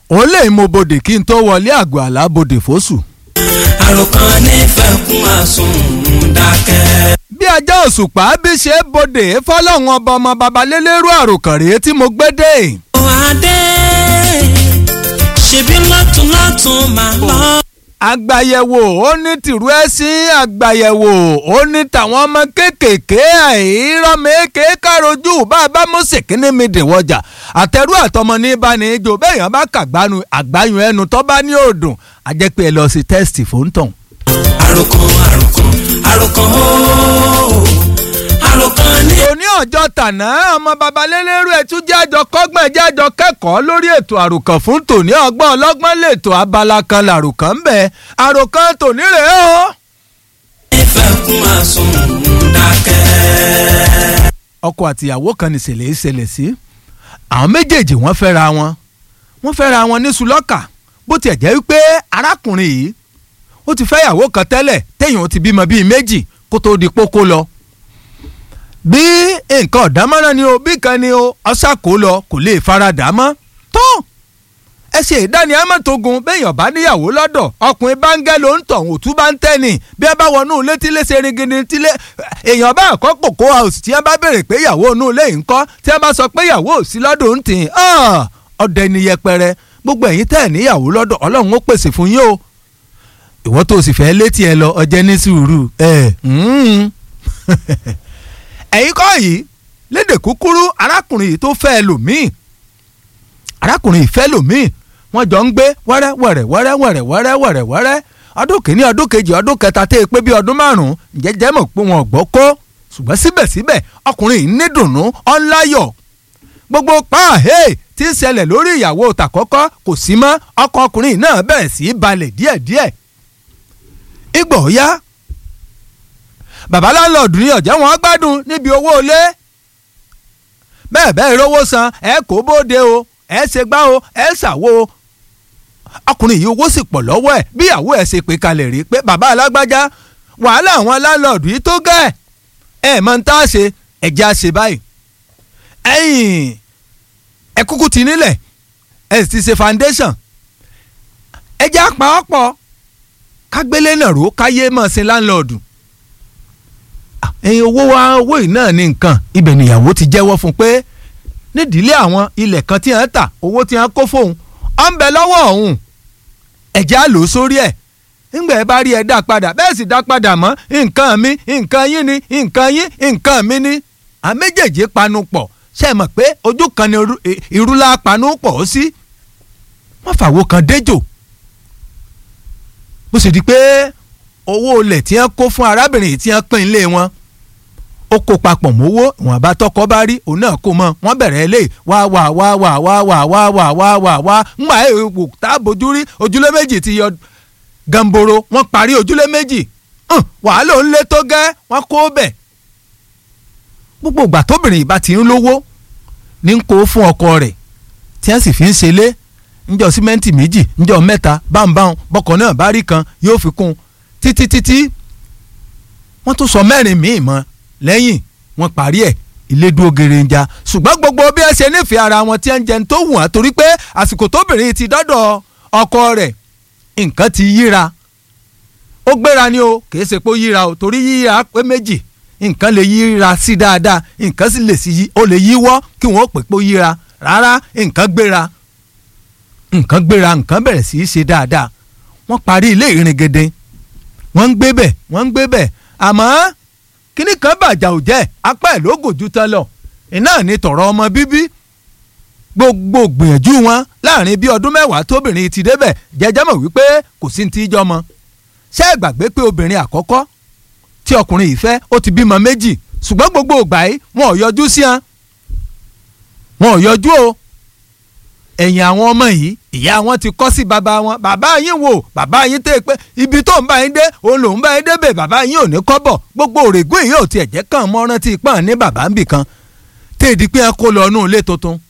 òun lè mo bodè kí n tó wọlé àgọ́ àlá bodè fóṣù. àròkàn nífẹ̀ẹ́ kún àsùn dákẹ́. bí ajá òṣùpá bí ṣe bodè fọlọ́run ọba ọmọ babalélérú àròkàn rèé tí mo gbé dé. adé ṣebí lọ́tún lọ́tún máa lọ. àgbàyẹ̀wò ó ní tìrú ẹ̀sìn àgbàyẹ̀wò ó ní tàwọn ọmọ kéékèèké àìrọ́mẹ́kè károjú bá a bá mú sèkínní mi dìwọ́jà àtẹrú àtọmọ ní ìbánijó bẹ́ẹ̀ yẹn bá kàgbánu àgbáyùn ẹnu tó bá ní òdùn àjẹpẹ́ ẹ lọ sí tẹ́sítì fóńtàn. àròkàn àròkàn àròkàn ooo àròkàn ní. òní ọjọ́ tàná ọmọ babalélérú ẹtú jẹ́ àjọ kọ́gbọ́n jẹ́ àjọ kẹ́kọ̀ọ́ lórí ètò àròkàn fún tòní ọgbọ́n ọlọ́gbọ́n lètò abala kan làròkàn ń bẹ àròkàn tòní rèé o. nífẹ̀ẹ́ kún àsùn dákẹ́. ọkọ àtìyàwó kan ní ìṣẹ̀lẹ̀ ìṣẹ̀lẹ̀ sí àwọn méjèèjì wọ́n fẹ́ra wọn wọ́n fẹ́ra wọn ní sulọ́kà bó tiẹ̀ jẹ́ wípé arákùnrin yìí ó ti fẹ́ ìyàwó kan tẹ́lẹ̀ téèyàn ó ti bímọ bíi méjì kó tó di pókó lọ bí nǹkan ọ̀dámọ́ràn ni o bí kan ni o ọ̀sàkó lọ kò lè faradà mọ́ tó ẹ ṣe ìdánimọ̀ tó gun béèyàn bá níyàwó lọ́dọ̀ ọkùnrin báńgẹ́ ló ń tọ̀ òtún bá ń tẹ́ni bí ẹ bá wọnú ilé tílé ṣe ringini tílé èèyàn bá kọ́ kòkó house tí ẹ bá béèrè pé ìyàwó inú ilé yìí ń kọ́ tí ẹ bá sọ pé ìyàwó ò sí lọ́dọ̀ ń tì ọdẹ ni yẹpẹrẹ gbogbo ẹ̀yin tẹ́ ẹ̀ níyàwó lọ́dọ̀ ọlọ́run ó pèsè fún yín o ìwọ tó o sì fẹ́ létí ẹ lọ ọjẹ́ ní sùúrù ẹ̀ ẹ̀yin kọ́ yìí lédè kúkúrú arákùnrin yìí tó fẹ́ lòmíì arákùnrin yìí fẹ́ lòmíì wọ́n jọ ń gbé wẹ́rẹ́ wẹ̀rẹ̀ wẹ́rẹ́ wẹ̀rẹ̀ wẹ́rẹ́ wẹ̀rẹ̀ wẹ́rẹ́ ọdún kìíní ọdún kejì ọdún kẹta tẹ́ ẹ pé bí ọdún márùn-ún jẹ́jẹ́ mọ̀ pé wọn ò gbọ́ kó ṣùgbọ́n síbẹ̀síbẹ̀ ọkùnrin yìí ní dùnnú ọ̀nláyọ̀ gbogbo pààhé tí ń ṣẹlẹ̀ lórí ìyàwó tàkọ́kọ́ kò sí mọ́ ọkọ ọkùnrin náà bẹ̀rẹ̀ sí í balẹ̀ díẹ̀díẹ̀ ìgbọ̀ ya bàbá láńlọ́ọ̀dù ní ọ̀jẹ̀ wọn gbádùn níbi owó ilé bẹ́ẹ̀ bẹ́ẹ̀ rówó san ẹ kó bóde o ẹ ṣe gbá o ẹ ṣàwo o ọkùnrin yìí owó sì pọ̀ lọ́wọ́ ẹ̀ bí ìyàwó ẹ̀ ṣe pé kalẹ̀ rí pé bàbá alágbájá wàhálà àwọn láńlọ́ọ̀dù yìí tó gẹ̀ ẹ̀ mọ̀ ń tá a ṣe ẹ̀jẹ̀ a ṣe báyìí ẹ̀yìn ẹ kúkú ti nílẹ̀ ẹ sì ti ṣe foundation ẹ̀jẹ̀ àpapọ̀ kágbélé náà ró káyé mọ̀ sí láńlọ́ọ̀dù ẹ̀yin owó wa owó yìí náà ní nǹkan ibẹ̀ nìyàwó ti jẹ́wọ́ fún pé nídìílé àwọn ilẹ̀ kan tí wọ́n tà owó tí wọ́n kó fóun ọ̀ ń bẹ lọ́wọ́ ọ̀hún ẹ̀jẹ̀ á lò ó sórí ẹ̀ ńgbà ẹ bá rí ẹ dá padà bẹ́ẹ̀ sì dá padà mọ́ nǹkan mi nǹkan yín ni nǹkan yín nǹkan mi ni à méjèèjì panu pọ̀ ṣe mọ̀ pé ojú kan ni irúlá panu pọ̀ ó sí wọ́n fàwo kan déjò bó sì di pé owó olè tí wọ́n kó fún arábìnrin tí wọ́n pín ilé wọn ó kó papọ̀ mówó wọn bá tọkọ bá rí òun náà kó mọ wọn bẹ̀rẹ̀ ilé wá wá wá wá wá wá wá wá wá wá wá ńgbà èèwò tá a bójú rí ojúlé méjì ti yọ gamboro wọn parí ojúlé méjì wàhálà òun lé tó gẹ́ wọn kó bẹ̀. gbogbo ìgbà tóbìnrin ìbá ti ń lówó ní ń kó fún ọkọ rẹ̀ tí wọ́n sì fi ń ṣe lé ńjọ símẹ́ǹtì méjì ńjọ mẹ́ta báńbáń bọ́kọ̀ náà bá rí kan yóò fi kún títí títí wọ́n tún sọ mẹ́rin míì mọ́ lẹ́yìn wọ́n parí ẹ̀ ilé dúró gèrèǹjà ṣùgbọ́n gbogbo bí ẹ ṣe nífẹ̀ẹ́ ara wọn tí ẹ ń jẹun tó wù wọ́n torí pé àsìkò tóbìnrin ti dọ́dọ̀ ọkọ rẹ̀ nǹkan ti yíra ó gbéra ni o kì í ṣe pé ó yíra o torí yíra pé méjì nǹkan lè yíra sí dáadáa nǹkan sì lè sí ó lè yíwọ́ kí wọ́n pè pé ó yíra rárá nǹkan gbéra nǹkan gbéra nǹkan bẹ̀rẹ̀ sí í ṣe dáadáa wọ́n parí ilé ìrìngèdè wọ́n ń gbé bẹ̀ wọ́n ń gbé bẹ̀ àmọ́ kíní kan bàjá ò jẹ́ apá ẹ̀ ló gòjú tán lọ iná ní tọ̀rọ̀ ọmọ bíbí gbogbo gbìyànjú wọn láàrin bí ọdún mẹ́wàá tóbìnrin ti débẹ̀ jẹjẹ́ mọ̀ wípé kò sí ti jọ mọ́ ṣé ẹ gbàgbé pé obìnrin àkọ́kọ́ tí ọkùnrin yìí fẹ́ ó ti bímọ méjì ṣùgbọ́n gbogbo ògbà yìí wọn ò yọjú sí wọn wọn ò yọjú o ẹ̀yìn àwọn ọmọ yìí ìyá wọn ti kọ́ sí bàbá wọn bàbá yín wò bàbá yín tẹ́ pé ibi tó ń bá yín dé òun lòún bá yín débè bàbá yín ò ní kọ́bọ̀ gbogbo òrègùn yìí ò tiẹ̀ jẹ́ kàn mọ́ rántí pọ́n ní bàbá ń bì kan tẹ́ ìdí pé ẹ kó lọ inú ilé tuntun